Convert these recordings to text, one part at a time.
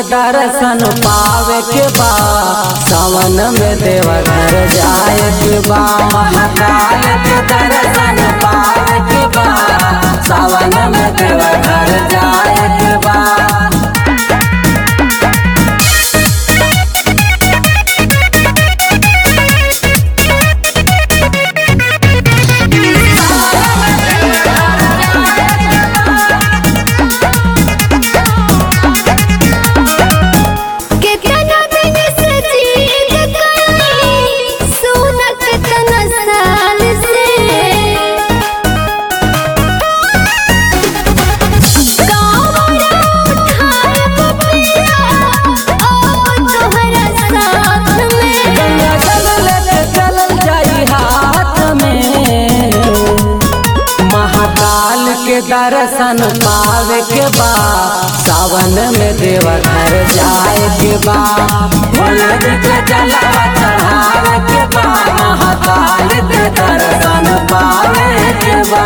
दर्शन पावे के बा सावन में देवघर जाए के बा महाकाल के दर्शन पावे के बा सावन में देवघर जाए के बा केतना दिन से जीत गई सुना केतना साल से कावड़ा उठाए पपिया अब तोहरा साथ में गंगा जल लेके चलल जाई हाथ में महाकाल के दर्शन पावे के बा सावन में देवघर जाए के बा भोला जी के जलवा चढ़ावे के बा महाकाल के दर्शन पावे के बा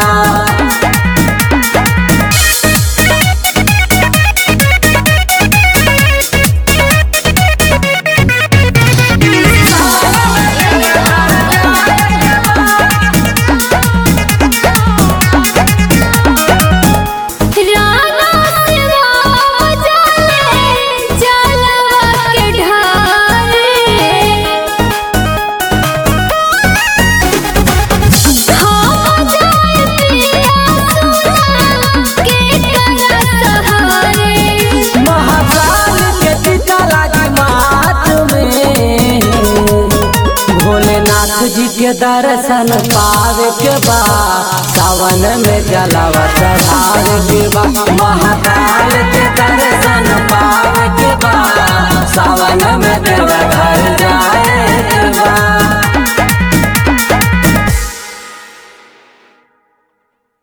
राना सेवा बजाले जलवा के ढाले हम जाए पिया सुना के करा सहारे महाकाल के टीका लागी माथ में भोलेनाथ जी के दर्शन पावे के बा सावन में जलावा चढ़ावे के बा महाकाल के दर्शन पावे के बा सावन में देवघर जाए के बा